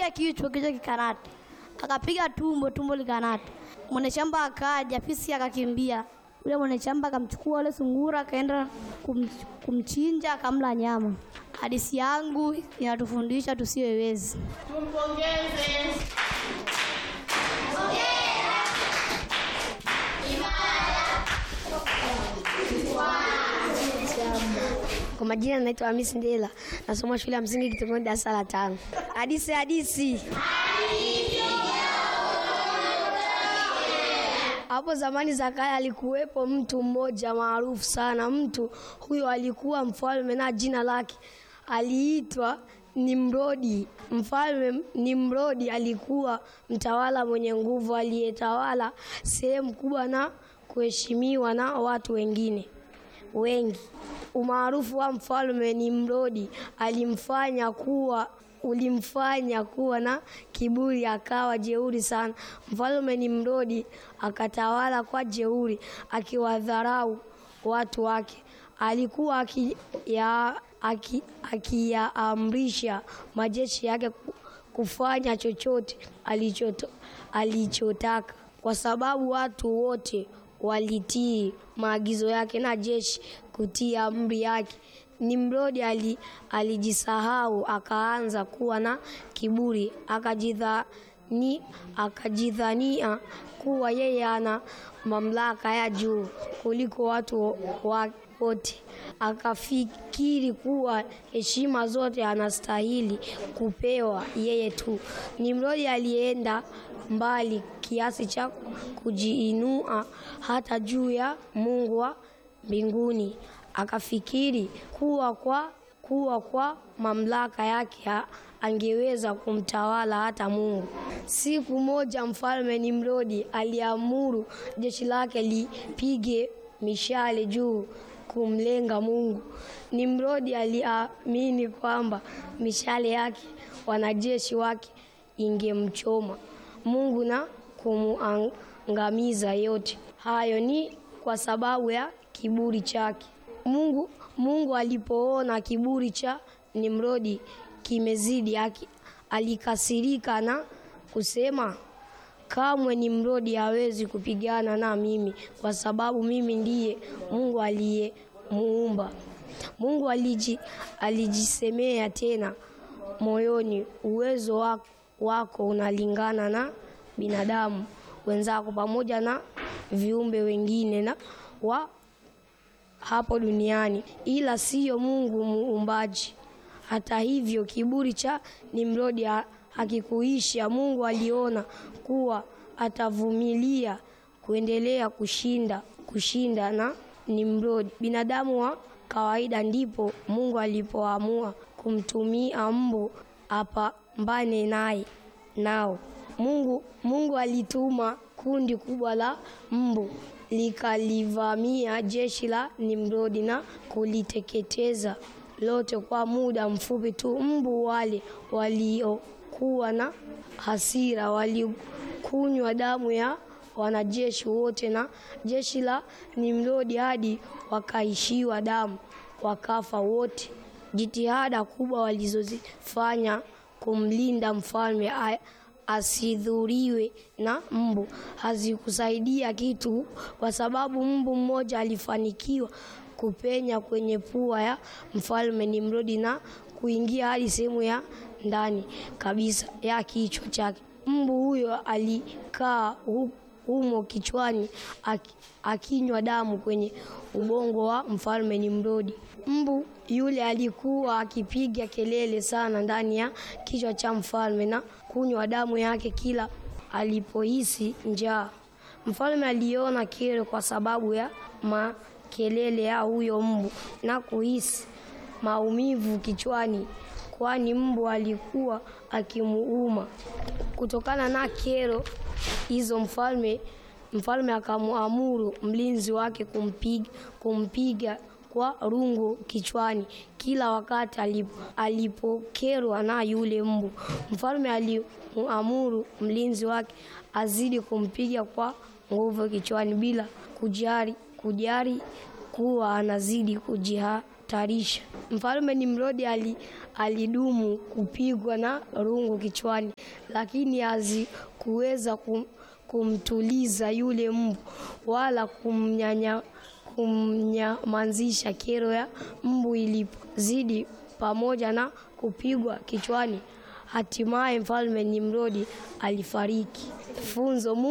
akapiga kichwa, kichwa kikanata, akapiga tumbo, tumbo likanata. Mwenye shamba akaja, fisi akakimbia. Yule mwenye shamba akamchukua yule sungura, akaenda kum, kumchinja, akamla nyama. Hadithi yangu inatufundisha tusiwe wezi. Kwa majina naitwa Hamisi Ndela, nasoma shule ya msingi Kitongoni, darasa la tano. Hadisi hadisi. Hapo zamani za kale alikuwepo mtu mmoja maarufu sana. Mtu huyo alikuwa mfalme na jina lake aliitwa Nimrodi. Mfalme Nimrodi alikuwa mtawala mwenye nguvu aliyetawala sehemu kubwa na kuheshimiwa na watu wengine wengi. Umaarufu wa mfalme Nimrodi alimfanya kuwa ulimfanya kuwa na kiburi, akawa jeuri sana. Mfalme Nimrodi akatawala kwa jeuri, akiwadharau watu wake. Alikuwa akiya- aki- akiyaamrisha majeshi yake ku- kufanya chochote alichoto, alichotaka kwa sababu watu wote walitii maagizo yake na jeshi kutii amri yake. Nimrodi ali, alijisahau akaanza kuwa na kiburi akajidhani, akajidhania kuwa yeye ana mamlaka ya juu kuliko watu wa- wote. Akafikiri kuwa heshima zote anastahili kupewa yeye tu. Nimrodi alienda mbali kiasi cha kujiinua hata juu ya Mungu wa mbinguni. Akafikiri kuwa kwa kuwa kwa mamlaka yake ha- angeweza kumtawala hata Mungu. Siku moja mfalme Nimrodi aliamuru jeshi lake lipige mishale juu kumlenga Mungu. Nimrodi aliamini kwamba mishale yake wanajeshi wake ingemchoma Mungu na kumuangamiza yote. Hayo ni kwa sababu ya kiburi chake. Mungu, Mungu alipoona kiburi cha Nimrodi kimezidi, aki- alikasirika na kusema kamwe Nimrodi hawezi kupigana na mimi kwa sababu mimi ndiye Mungu aliyemuumba. Mungu aliji, alijisemea tena moyoni, uwezo wa- wako unalingana na binadamu wenzako pamoja na viumbe wengine na wa hapo duniani, ila siyo Mungu muumbaji. Hata hivyo kiburi cha Nimrodi ha- hakikuisha. Mungu aliona kuwa atavumilia kuendelea kushinda kushinda na Nimrodi, binadamu wa kawaida. Ndipo Mungu alipoamua kumtumia mbu apambane naye nao. Mungu, Mungu alituma kundi kubwa la mbu likalivamia jeshi la Nimrodi na kuliteketeza lote kwa muda mfupi tu. Mbu wale waliokuwa na hasira walikunywa damu ya wanajeshi wote na jeshi la Nimrodi hadi wakaishiwa damu, wakafa wote. Jitihada kubwa walizozifanya kumlinda mfalme a- asidhuriwe na mbu hazikusaidia kitu, kwa sababu mbu mmoja alifanikiwa kupenya kwenye pua ya mfalme Nimrodi na kuingia hadi sehemu ya ndani kabisa ya kichwa chake. Mbu huyo alikaa hu- humo kichwani aki- akinywa damu kwenye ubongo wa mfalme Nimrodi. Mbu yule alikuwa akipiga kelele sana ndani ya kichwa cha mfalme na kunywa damu yake kila alipohisi njaa. Mfalme aliona kero kwa sababu ya makelele ya huyo mbu na kuhisi maumivu kichwani, kwani mbu alikuwa akimuuma. Kutokana na kero hizo, mfalme mfalme akamuamuru mlinzi wake kumpiga, kumpiga kwa rungu kichwani kila wakati alipo, alipokerwa na yule mbu. Mfalme alimuamuru mlinzi wake azidi kumpiga kwa nguvu kichwani bila kujali, kujali kuwa anazidi kujiha, tarisha. Mfalme Nimrodi ali, alidumu kupigwa na rungu kichwani, lakini hazikuweza kum, kumtuliza yule mbu wala kumnyanya kumnyamazisha. Kero ya mbu ilipozidi pamoja na kupigwa kichwani, hatimaye mfalme Nimrodi alifariki. Funzo